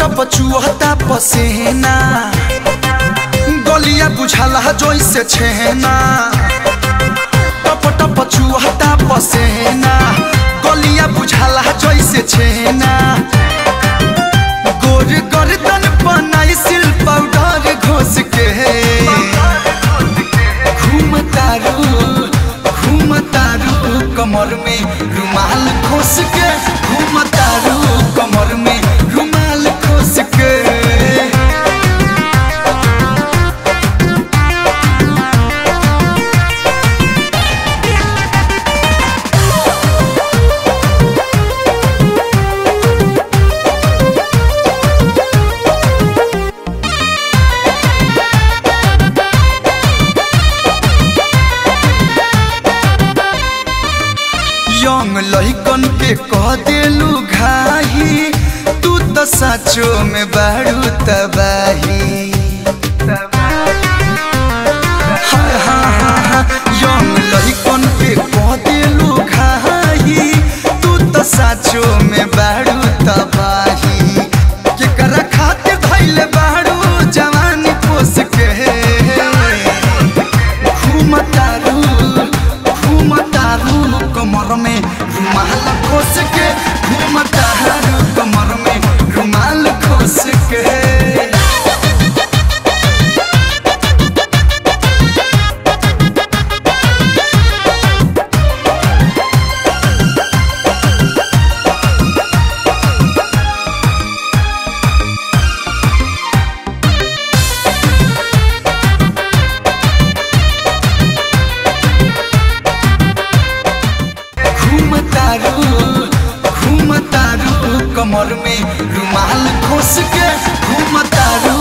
टप चुहता पसेना गलिया बुझाला जैसे छेना टप टप चुहता पसेना गलिया बुझाला जैसे छेना गोर गर्दन बनाई सिल पाउडर घोस के घूमतारू घूमतारू कमर में रुमाल खोस के घूमतारू कमर में रुमाल खोस के यंग लइकन के कह देलू घाही तू तो सचो में बारू तबाही हाय हाँ हाँ हाँ यंग लइकन के कह देलू घाही तू तो सचो में बारू तबाही केकरा खातिर धैले बारू जवानी पोस के घूमतारू घूमतारू कमर में रुमाल खोस के घूमतारू कमर में रुमाल खोस के घूमतारू घूमतारू कमर में रुमाल खोस के घूमतारू